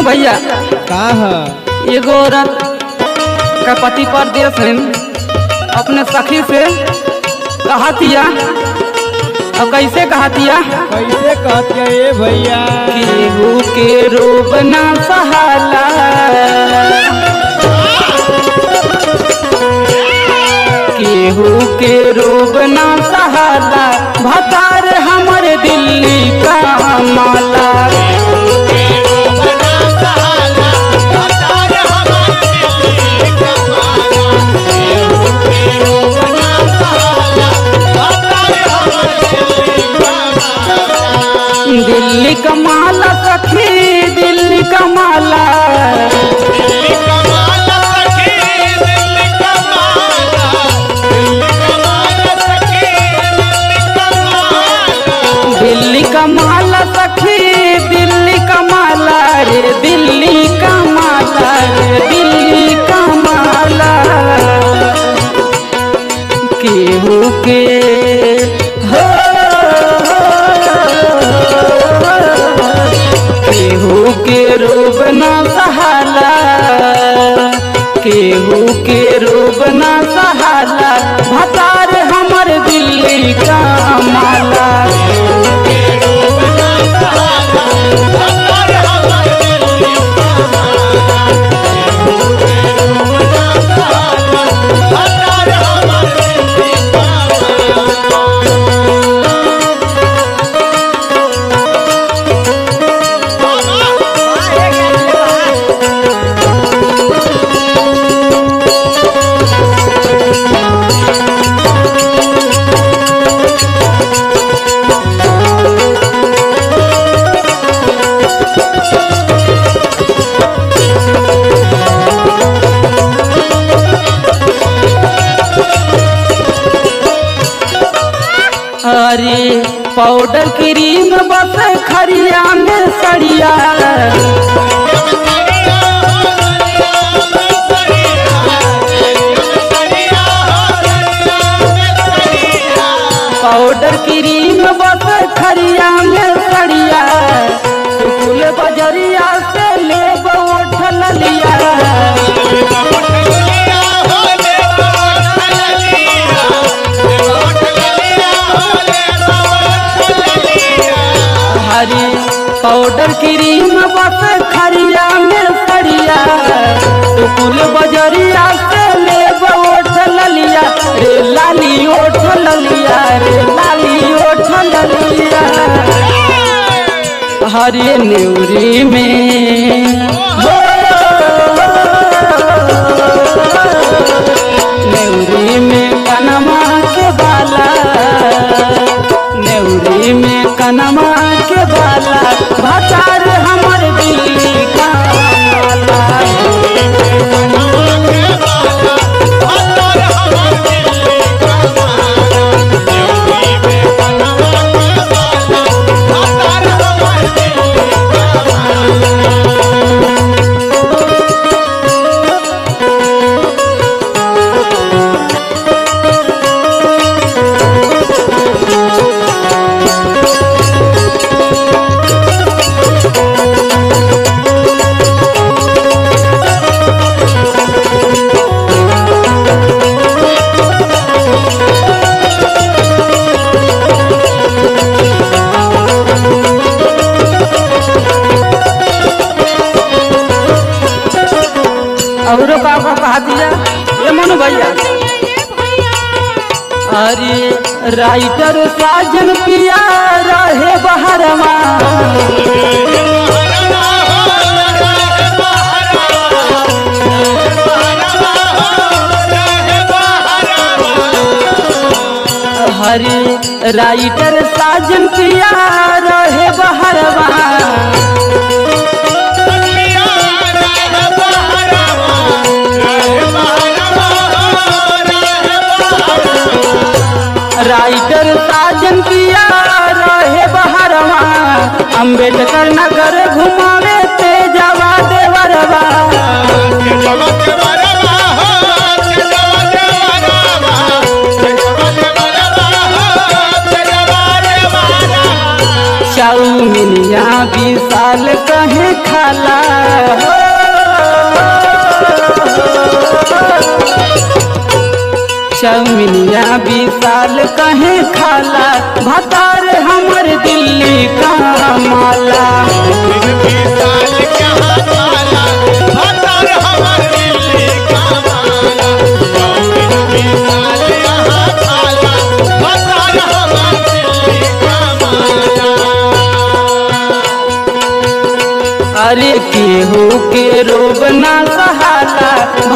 भैया का ह एगो औरत का पति परदेश है अपने सखी से कहतिया अब कैसे कहतिया कैसे कहतिया ए भैया केहू के रूप ना सहाला केहू के रूप ना सहाला भतार हमर दिल्ली का माला दिल्ली का माला सखी दिल्ली का माला दिल्ली का माला सखी दिल्ली का माला रे दिल्ली का माला रे दिल्ली का माला केहू के हो केहू के रूप ना सहाला केहू के रूप ना सहाला भतार हमर दिल्ली का माला अरे पाउडर क्रीम बस खरिया में सड़िया पाउडर क्रीम बस खरिया में सड़िया फूल बजरिया से ले उठल लिया हरी पाउडर क्रीम बस खरिया में सड़िया फूल बजरिया से ले ओठ ललिया रे लाली ओठ ललिया रे लाली ओठ ललिया हरे नेवरी में हो, नेवरी में कनमा के बाला नेवरी में कनमा के बाला भतार हमर दिल्ली का माला और बाबा कहा दिया ये मनु भैया अरे राइटर साजन पिया रहे बहरवा हरे राइटर साजन पिया रहे बहरवा राइटर साजन पिया रहे बहरवा अम्बेडकर नगर घुमावे तेजवा देवरवा चाउ चौमिनिया विशाल कहे खाला चौमिनिया विशाल कहे खाला भतार हमर दिल्ली का माला अरे केहू के रोग ना सहाला